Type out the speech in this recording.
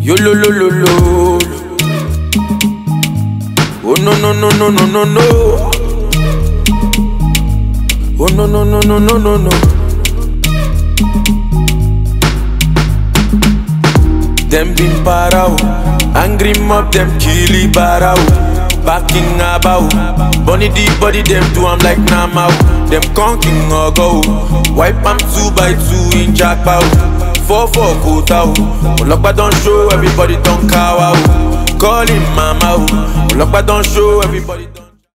Yo lo lo lo lo. Oh no no no no no no no. Oh no no no no no no no. Them been para o, angry mob them killy bara o. Backing about, bunny the body them do I'm like Nama o. Them conking or go, wipe am two by two in jackpot. Four four quota o, Olokpa don show everybody don cow o. Call him mama o, Olokpa don show everybody. Don